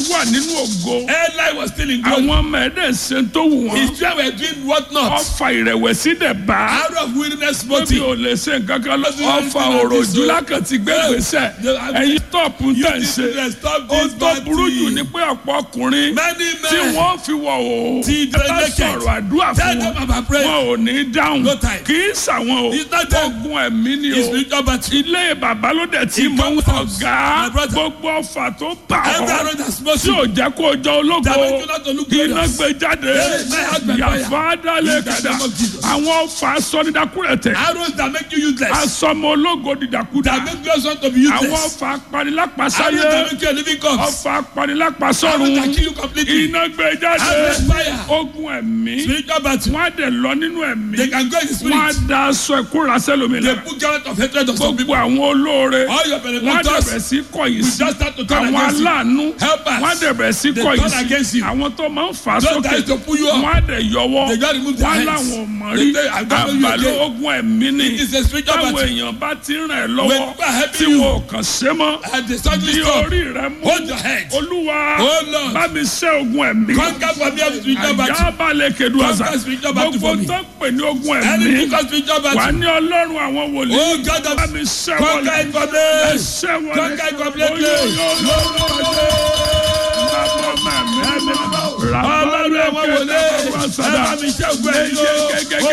wà nínú ògo Eli was still in glory. àwọn ọmọ ẹ̀dẹ̀ ṣe tó wù wọ́n His children were doing what not. ọfà ìrẹ̀wẹ̀sì dẹ̀ bá Out of weakness bóbi motive. ò lè ṣe nǹkan kan lọ Lọ́sí ọfà lọ́sí òròjú lọ́sí lákàtí gbé gbèsè ẹ̀yin tọ́ọ̀pù tẹ̀ ń ṣe children stop ó this tó bad burú jù thing. ní pé ọ̀pọ̀ ọkùnrin Many tí men. wọ́n fi wọ̀ o Tí ẹ bá naked. sọ̀rọ̀ àdúrà Tell fún them wọn about prayer. wọn ò ní dáhùn No time. kì í sàwọn o It's not them. ogun ẹ̀mí ni His o spiritual battle. ilé bàbá ló dẹ̀ tí He mo ń comes out. ọ̀gá My brother. gbogbo ọfà tó bà Every ọ́ arrow that smote tí you. ò jẹ́ kó o jọ ológo That make you not to look iná glorious. gbé jáde Yes, my husband, fire. yàfa dálé In the kàdá name of Jesus. àwọn ọfà sọdídàkúrẹ̀tẹ̀ Arrows that make you useless. asọmọ ológo dìdàkúdà That make you want to be àwọn useless. ọfà Arrows apanilápasáyé that make you a living corpse. ọfà Arrows apanilápasọ́run that kill you completely. iná gbé jáde Arrows fire. ogun ẹ̀mí Spiritual battle. wọ́n á dẹ̀ lọ nínú ẹ̀mí They can go in the wọ́n á spirit. da aṣọ ìkóra sẹ́lómi They lára put garment of hatred on some gbogbo people. àwọn olóore All your wọ́n á benefactors. dẹ̀bẹ̀ sí kọ̀yìn We sí just start to turn àwọn against you. aláàánú Help us. wọ́n á dẹ̀bẹ̀ sí They kọ̀yìn turn against sí you. àwọn tó máa ń fà á Those sókè that used to pull you up. wọ́n á dẹ̀ yọwọ́ They just remove their wọ́n á hands. láwọn ò mọ̀ They rí say, "I don't know you àbàlẹ̀ again." ogun ẹ̀mí ni It is a spiritual táwọn battle. èèyàn bá ti ràn ẹ́ When lọ́wọ́ people are helping tí you. wọn ò kàn ṣe mọ́ And they suddenly bí stop. orí rẹ mú Hold your head. olúwa Oh, Lord. bá mi ṣẹ́ ogun ẹ̀mí Conquer for me every spiritual battle. àyà balẹ̀ kedu àṣà Conquer spiritual battle gbogbo for me. tó ń pè ní ogun Any ẹ̀mí because spiritual wà battle. ní ọlọ́run àwọn wòlíì Oh God bá of mi ṣẹ́ conquer wọlé it for me. ẹ ṣẹ́ wọlé Conquer it completely. Oyo, yo, yo, yo, yo. Bàbá mẹ́mí, Ọlọ́run àwọn ràbálẹ̀ wòlíì. kẹta bàbá Ẹ sàdá. bá mi ṣẹ́gun ẹ̀mí o. Gẹ́gẹ́